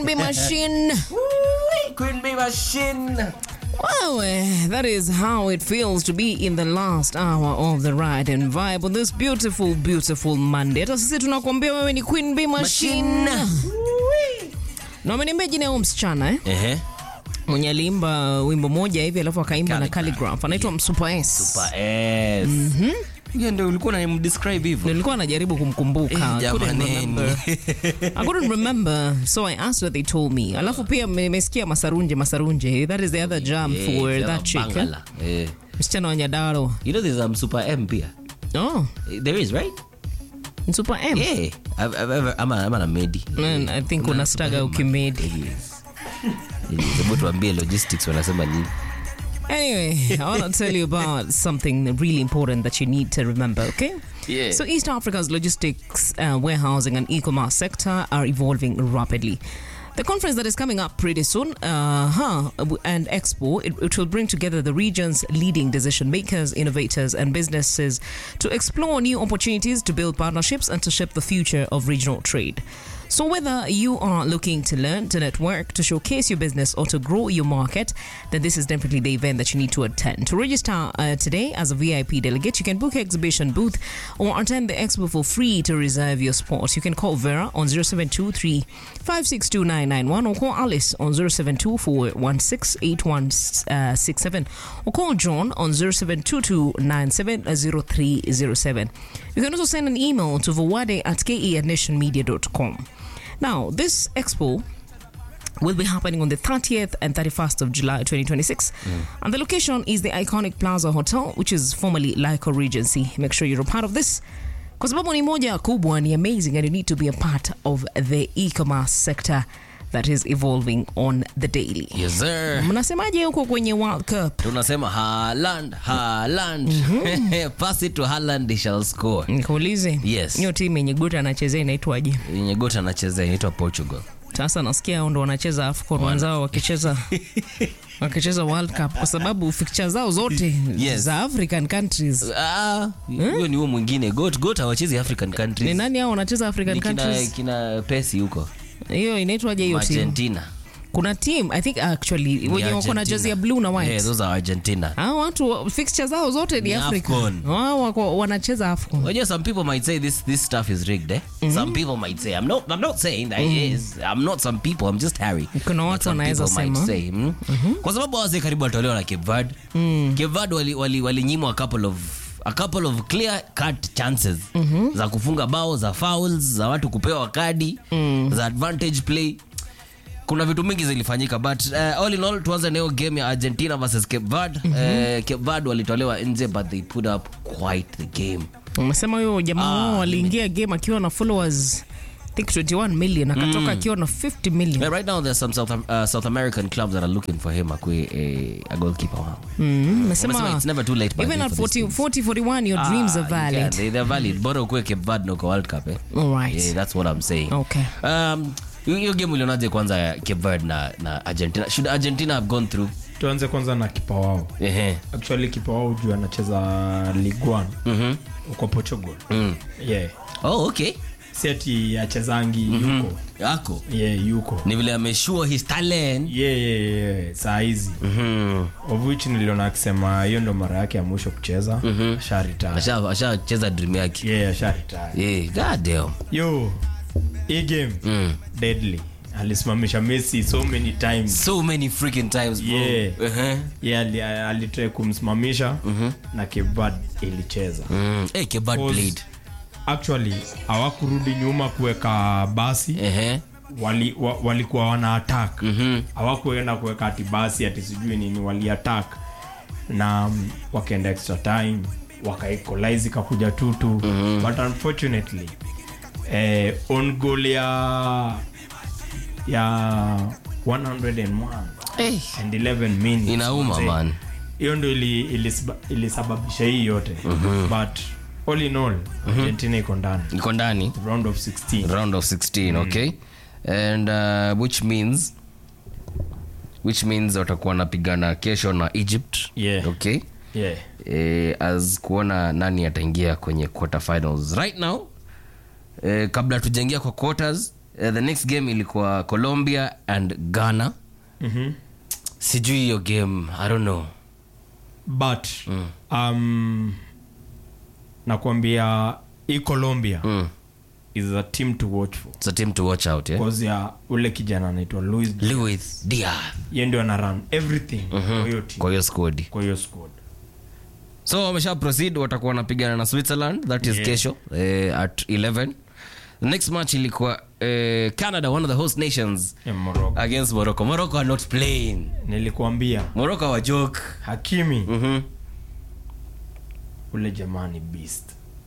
Be machine. Queen Bee Machine. Well, eh, that is how it feels to be in the last hour of the ride and vibe on this beautiful, beautiful Monday. Hata sisi tunakuambia wewe ni Queen Bee Machine. Na umeniambia jina ya huyu msichana eh? Ehe. Mwenye aliimba wimbo moja hivi alafu akaimba na Calligraph. Calligraph. Anaitwa Msupa S. Super S. Hiyo ndio ulikuwa unamdescribe hivyo. Nilikuwa najaribu kumkumbuka. I couldn't Jamaneni. remember. I couldn't remember, so I asked what they told me. Alafu pia nimesikia Masarunje Masarunje. That is the other jam Eh, for sema that chick. eh? Bangala. Eh. Msichana wa Nyadaro. You know there's um, Super M pia. Oh, Eh, There is, right? Super M. Yeah. I've, I've ever, ama, ama na Medi. Man, I think Kuna unastaga Super M. ukimedi. Yes. Yes. Hebu tuambie logistics wanasema nini? Anyway, I want to tell you about something really important that you need to remember, okay? Yeah. So, East Africa's logistics, uh, warehousing, and e commerce sector are evolving rapidly. The conference that is coming up pretty soon, uh, huh, and Expo, it, it will bring together the region's leading decision makers, innovators, and businesses to explore new opportunities to build partnerships and to shape the future of regional trade. So, whether you are looking to learn, to network, to showcase your business, or to grow your market, then this is definitely the event that you need to attend. To register uh, today as a VIP delegate, you can book an exhibition booth or attend the expo for free to reserve your spot. You can call Vera on 0723 562991 or call Alice on 0724 168167 or call John on 0722 970307. You can also send an email to vawade at keadnationmedia.com. Now, this expo will be happening on the 30th and 31st of July 2026. And the location is the iconic Plaza Hotel, which is formerly Lyco Regency. Make sure you're a part of this. Kwa sababu ni moja kubwa, ni amazing and you need to be a part of the e-commerce sector that is evolving on the daily. Yes, sir. Mnasemaje huko kwenye World Cup? tunasema Haaland, Haaland. Pass it to Haaland, he shall score. Nikuulize. Yes. Hiyo timu yenye Gota anachezea inaitwaje? Yenye gota anachezea inaitwa Portugal. Sasa nasikia hao ndo wanacheza AFCON wenzao wakicheza wakicheza World Cup kwa sababu fixture zao zote Yes. za African countries. Ah, huyo ni huo mwingine. Goat, goat hawachezi African Ni countries. nani hao wanacheza African Ni kina, countries? kina Pesi huko. Hiyo inaitwaje hiyo timu? Argentina. Kuna team I think actually Ni wenye wako na Argentina. jersey ya blue na white. Yeah, those are Argentina. Hao watu fixture zao zote ni, Ni Africa. AFCON. Wao wako wanacheza AFCON. Unajua some people might say this this stuff is rigged, eh? Some people might say I'm not I'm not saying that it is. I'm not some people. I'm just Harry. Kuna But watu some wanaweza people might sema. say, mm? Kwa sababu wazee karibu walitolewa na Cape Verde. Cape Verde wali wali walinyimwa a couple of a couple of clear cut chances za kufunga bao za fouls za watu kupewa kadi za advantage play kuna vitu mingi zilifanyika but uh, all in all tuanze na hiyo game ya argentina versus cape verde uh, cape verde walitolewa nje but they put up quite the game Umesema huyo jamaa Ah, wao aliingia game akiwa na followers I think 21 million akatoka akiwa na 50 million. Yeah, right now there's some South, uh, South American clubs that are looking for him akwe a, a goalkeeper wao Mm, Wamesema Umesema it's never too late by even then at for these 40, things. 40 41 your dreams are Ah, you valid. can. They, they're valid bora ukue cape verde na uko world cup eh? All right. yeah, that's what i'm saying Okay. um, hiyo hiyo game ulionaje kwanza ya cape verde na, na argentina should argentina have gone through tuanze kwanza na kipa wao Ehe. actually kipa wao juu anacheza liguan Mhm. uko portugal Mm. yeah. oh okay si ati achezangi yuko yako yeah, yuko ni vile ameshua his talent yeah, yeah, yeah. saa hizi Mhm. of which niliona akisema hiyo ndo mara yake ya mwisho kucheza mm-hmm. asharitaya Asha- ashacheza dream yake yeah, asharitaya yeah, god damn. yo hii game Mm. deadly alisimamisha messi so many times so many freaking times bro. Yeah. Uh-huh. yeah, ali- alitrai kumsimamisha mm-hmm. na kevad ilicheza Mm. Hey, Kebat Cause played. actually hawakurudi nyuma kuweka basi Ehe. wali, wa, walikuwa wana attack Mhm. hawakuenda kuweka ati basi ati sijui nini wali attack na mm, wakaenda extra time wakaequalize ikakuja tutu mm-hmm. but unfortunately eh, on goal ya ya 101 Hey. and 11 minutes inauma mzee. man hiyo ndo ili- ilisaba- ilisababisha hii yote but all in all argentina iko ndani iko ndani round of 16 round of 16 okay and uh, which means which means watakuwa wanapigana kesho na egypt Yeah. okay yeah eh, as kuona nani ataingia kwenye quarter finals right now eh, kabla tujaingia kwa quarters uh, the next game ilikuwa colombia and ghana Mhm. sijui hiyo game i don't know but um, nakwambia hii colombia mm. is a team to watch for it's a team to watch out yeah? cause ya ule kijana anaitwa louis luis diaz ye ndio ana run everything kwa hiyo team kwa hiyo squad kwa hiyo squad so wamesha proceed watakuwa wanapigana na switzerland that is Yeah. kesho eh, at 11 the next match ilikuwa eh, canada one of the host nations ya morocco against morocco morocco are not playing nilikuambia morocco wa joke hakimi mm-hmm. ule jamani beast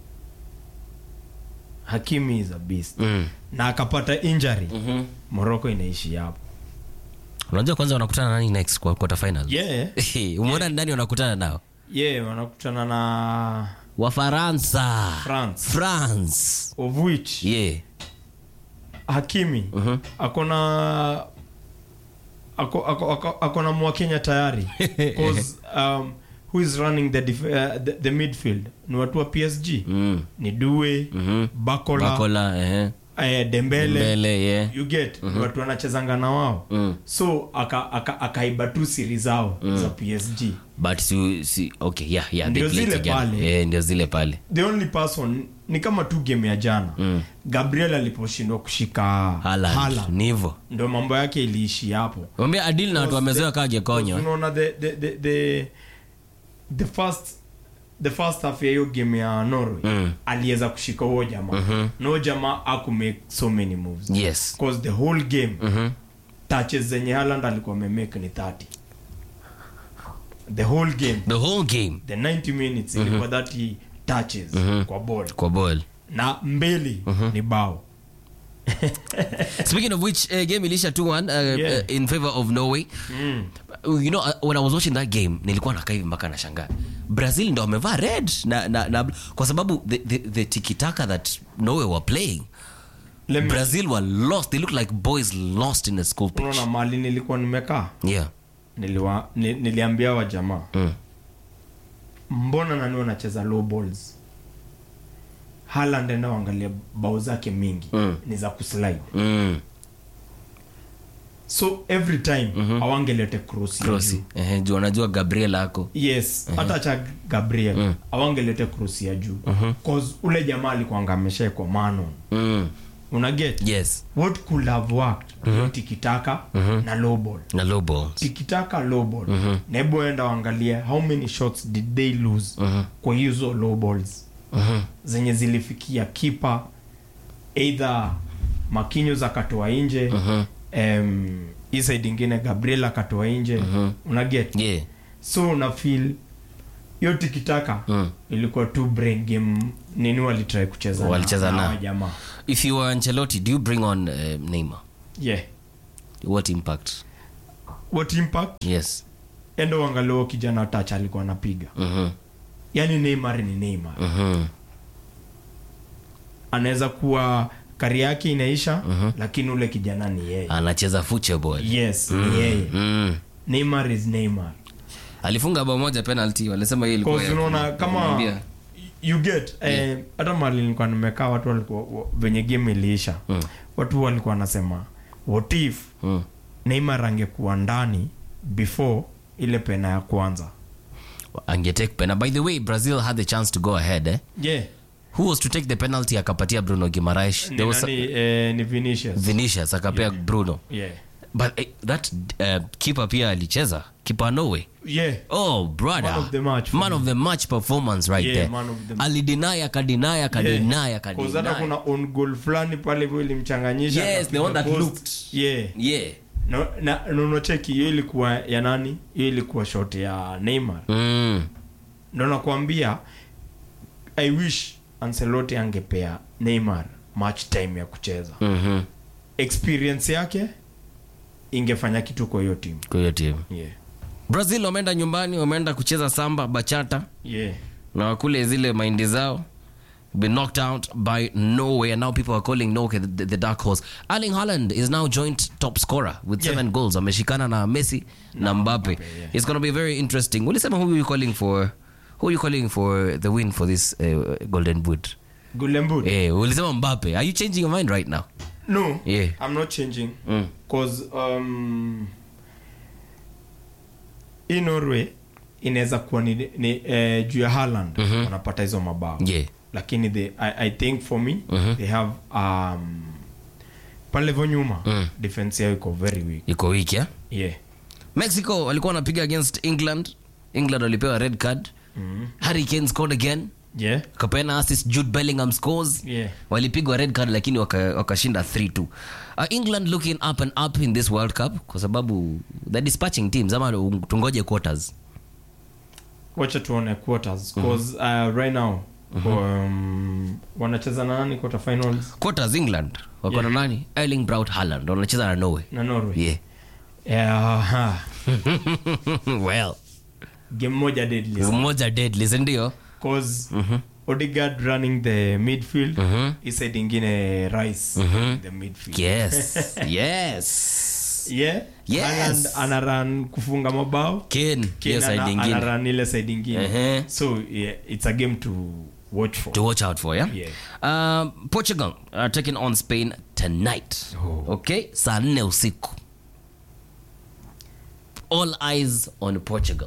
hakimi is a beast mm. na akapata injury mm-hmm. morocco inaishi hapo unajua kwanza wanakutana nani next kwa quarter final yeah umeona ni nani wanakutana nao yeah wanakutana na wafaransa france france of which yeah hakimi Mhm. akona ako, ako, ako, akona mwakenya tayari 'Cause, um, who is running the, def, uh, the, the midfield ni watu wa psg mm. ni due Mhm. bakola, bakola eh. eh, dembele mbele yeah. you get ni watu wanachezanga na wao mm. so akaiba aka, akaiba tu siri zao za psg but si, si, okay yeah, yeah, they Ndio play zile together. pale. Yeah, ndio zile pale the only person ni kama tu game ya jana Mm. gabriel aliposhindwa kushika Haaland. Haaland, ni hivyo ndo mambo yake iliishi hapo ambia adil na watu wamezewa kaa gekonyo unaona the, the, the, the, the first the first half ya hiyo game ya norway Mm. aliweza kushika huo jamaa mm-hmm. no jamaa akumake so many moves yes because the whole game Mhm. touches zenye haland alikuwa amemake ni 30 the whole game the whole game the 90 minutes ilikuwa 30 touches kwa ball kwa ball na mbili ni bao speaking of which uh, game ilisha 2-1 uh, Yeah. uh, in favor of norway mm. Uh, you know uh, when i was watching that game nilikuwa nakaa hivi mpaka nashangaa brazil ndo wamevaa red na, na, na, kwa sababu the, the, the tikitaka that norway were playing Let me- brazil were lost they look like boys lost in a school pitch unaona mali nilikuwa nimekaa yeah niliwa, ni, niliambia wa jamaa mm. mbona nani wanacheza low balls haland enda uangalia bao zake mingi Mm. ni za kuslide Mm. so every time awangelete cross ya Cross. juu. Ehe, juu wanajua gabriel ako yes hata cha gabriel Mm. awangelete cross ya juu cause ule jamaa alikuanga ameshaekwa manon mm. una get yes what could have worked mm tikitaka na low ball na low balls tikitaka low ball na hebu enda waangalie how many shots did they lose kwa hizo low balls Mhm. zenye zilifikia kipa either makinyo akatoa nje em, hii side ingine gabriel akatoa nje unaget yeah so una feel hiyo tikitaka Mm. ilikuwa tu brain game nini walitrai kucheza na- Walicheza na na. hawa jamaa if you were ancelotti do you bring on uh, neymar yeah what impact what impact yes endo wangalio kijana tach alikuwa anapiga Mhm. yani neymar ni neymar Mhm. anaweza kuwa kari yake inaisha lakini ule kijana ni yeye anacheza football yes ni yeye mm. neymar is neymar alifunga bao moja penalty walisema hiyo ilikuwa Cause ya- unaona kama kumwambia. you get eh, hata mali nilikuwa nimekaa watu walikuwa wa- venye game iliisha Mm. watu walikuwa wanasema what if Mm. neymar angekuwa ndani before ile pena ya kwanza angetake pena by the way brazil had the chance to go ahead eh? yeah who was to take the penalty akapatia bruno gimaraes ni, there was nani, eh, ni vinicius vinicius akapea bruno yeah but eh, that uh, keeper pia alicheza keeper norway yeah oh brother Man of the match for man of the match performance right Yeah, there man of the- alideny akadeny akadeny akadeny Cause hata kuna on goal fulani pale hivyo ilimchanganyisha Yes, the one that akapiga looked. post. yeah yeah no, na nonocheki hiyo ilikuwa ya nani hiyo ilikuwa shot ya neymar mm. ndo nakwambia i wish ancelotti angepea neymar match time ya kucheza mm-hmm. experience yake ingefanya kitu kwa hiyo timu kwa hiyo timu yeah. brazil wameenda nyumbani wameenda kucheza samba bachata yeah. na wakule zile maindi zao been knocked out by Norway, and now people are calling Norway the, the, the dark horse. Erling Haaland is now joint top scorer with Yeah. seven goals. Ameshikana na Messi na Mbappe. yeah. It's going to be very interesting. Ulisema who are you calling for? Who are you calling for the win for this uh, Golden Boot? Golden Boot. Eh, ulisema Mbappe. Are you changing your mind right now? no Yeah. i'm not changing Mm. cause um, hii norway inaweza kuwa ni, ni eh, juu ya Haaland wanapata hizo mabao Yeah. lakini they, I, i think for me they have um, pale vo nyuma Mm. defense yao iko very weak iko wiki eh? yeah mexico walikuwa wanapiga against england england walipewa red card mm. harry kane scored again yeah kapeana assist jude bellingham scores Yeah. walipigwa red card lakini waka- wakashinda 3-2 uh, england looking up and up in this world cup kwa sababu the dispatching teams ama tungoje quarters wacha tuone quarters cause uh, right now um, wanacheza na nani quarter finals quarters england wako na nani erling braut Haaland wanacheza na norway na norway yeah yeah, ha. well game moja deadly mmoja deadly sindio cause Odegaard running the midfield Mhm. hii side ingine Rice the midfield yes yes yeah Yes. Haaland ana run kufunga mabao Kane, hiyo Kane side ana, ingine ana run ile side ingine Ehe. so yeah, it's a game to watch for to watch out for yeah, Yeah. Um, portugal are taking on spain tonight Oh. okay saa nne usiku all eyes on portugal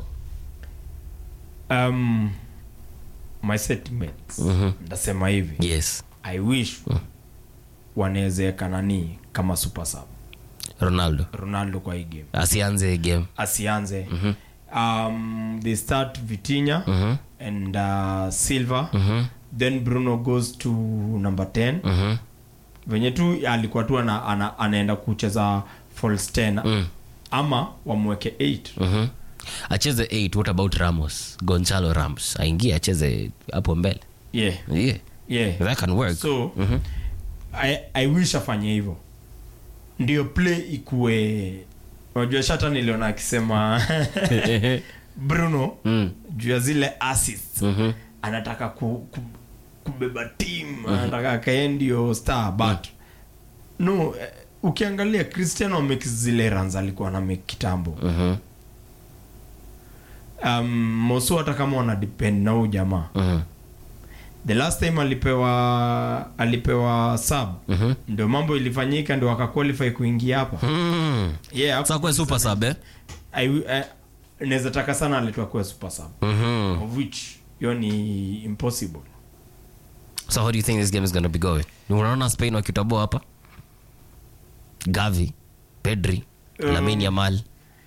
um, my sentiments ndasema hivi yes i wish wanawezeka nani kama super sub ronaldo ronaldo kwa hii game asianze game asianze um, they start vitinya and uh, silver then bruno goes to number 10 venye tu alikuwa tu ana, ana, anaenda kucheza false 10 ama wamweke 8 Mhm. acheze 8 what about ramos gonzalo ramos aingie acheze hapo mbele yeah yeah yeah that can work so I, i wish afanye hivyo ndio play ikue unajua shata niliona akisema bruno Mm. juu ya zile assist Mhm. anataka ku, ku, kubeba team anataka akae ndio star but no eh, ukiangalia cristiano ameki zile runs alikuwa na make kitambo Mhm. um, mosu hata kama wana depend na huyu jamaa Mhm. the last time alipewa alipewa sub Mhm. ndio mambo ilifanyika ndio akaqualify kuingia hapa Mm. yeah, Sasa kuwe super sub eh? I- I- naweza taka sana aletwa kuwa super sub Mhm. of which hiyo ni impossible so how do you think this game is going to be going unaona spain wakitoboa hapa gavi pedri Um, lamin yamal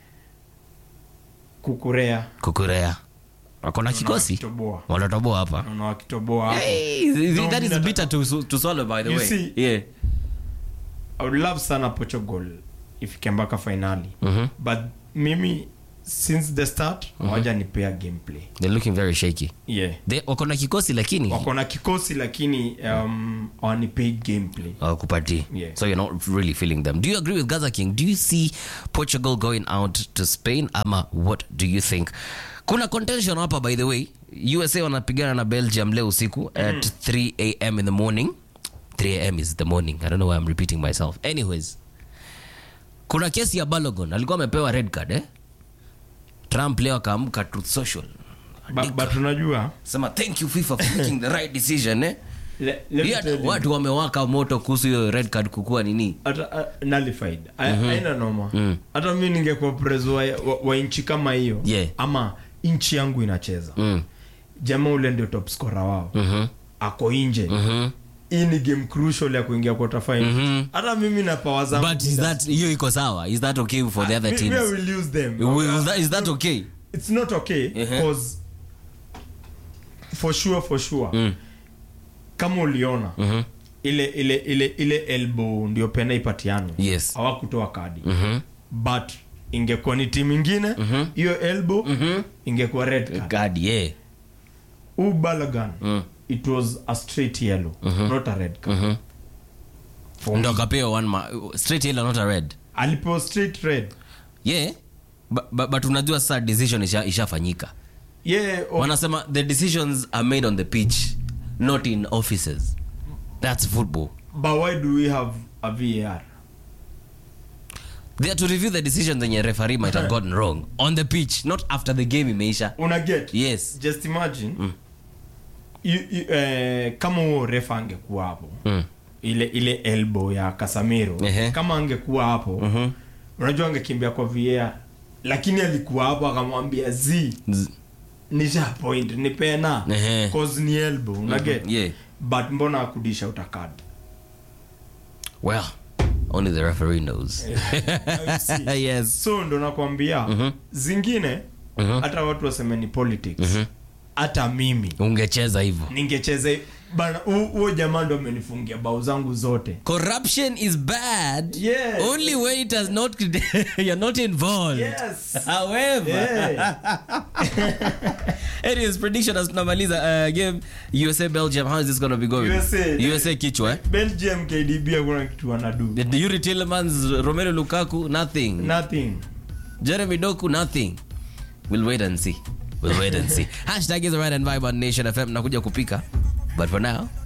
kukurea kukurea wako na kikosi wakitoboa wanatoboa hapa naona wakitoboa hapo Hey, No, that is mimi bitter to, to swallow by the You way see- yeah. I would love sana portugal ifike mpaka finali Mhm. but mimi since the start hawaja nipea gameplay they're looking very shaky yeah They- wako na kikosi lakini wako na kikosi lakini um, hawanipei gameplay kupati Yeah. so you're not really feeling them do you agree with gaza king do you see portugal going out to spain ama what do you think kuna contention hapa by the way usa wanapigana na belgium leo usiku at 3 am in the morning 3 am is the morning i don't know why i'm repeating myself anyways kuna kesi ya balogon alikuwa amepewa red card eh? trump leo akaamka truth social but, but unajua sema thank you fifa for making the right decision eh? le, let me Pia tell you, watu wamewaka moto kuhusu hiyo red card kukua nini hata uh, nullified A- haina noma hata mi ningekuwa preso wa, wa, wa nchi kama hiyo Yeah. ama nchi yangu inacheza mm. jamaa ule ndio top scorer wao Mhm. ako nje Mhm. hii ni game crucial ya kuingia quarter final Mhm. hata mimi na power zangu but is that hiyo iko sawa is that okay for the other Me- me, I teams will use them Will- is that, is that okay it's not okay Uh-huh. because for sure for sure Mm. kama uliona Mhm. ile ile ile ile elbow ndio pena ipatiano Yes. hawakutoa kadi Mhm. but ingekuwa ni timu ingine hiyo elbow ingekuwa red card god yeah huu balagan Mm. it was a straight yellow not a red card Mhm. For ndo me. akapewa one ma straight yellow not a red alipewa straight red yeah but, but, but unajua sasa decision isha- ishafanyika yeah oh, wanasema the decisions are made on the pitch not in offices that's football but why do we have a var they are to review the decisions zenye referee might have gotten wrong on the pitch not after the game imeisha una get yes just imagine you, you, eh, kama huo refa angekuwa hapo mm. ile ile elbow ya Casemiro Ehe. kama angekuwa hapo unajua angekimbia kwa VAR lakini alikuwa hapo akamwambia z Z- nisha point ni pena Ehe. cause ni elbow unaget yeah. but mbona akudisha utakad well only the referee knows yes so ndo nakwambia zingine hata watu waseme ni politics hata mimi ungecheza hivyo ningecheza bana hu- huo jamaa ndo amenifungia bao zangu zote corruption is bad Yes. only when it has not you're not involved Yes. however Yeah. anyways prediction as tunamaliza uh, game usa belgium how is this gonna be going USA. usa kichwa eh? belgium kdb hakuna kitu wanadu The Yuri Tillemans, Romelu Lukaku, nothing. nothing Jeremy Doku, nothing. We'll wait and see. We'll wait and see. Hashtag is the right and vibe on Nation FM. Nakuja kupika. But for now,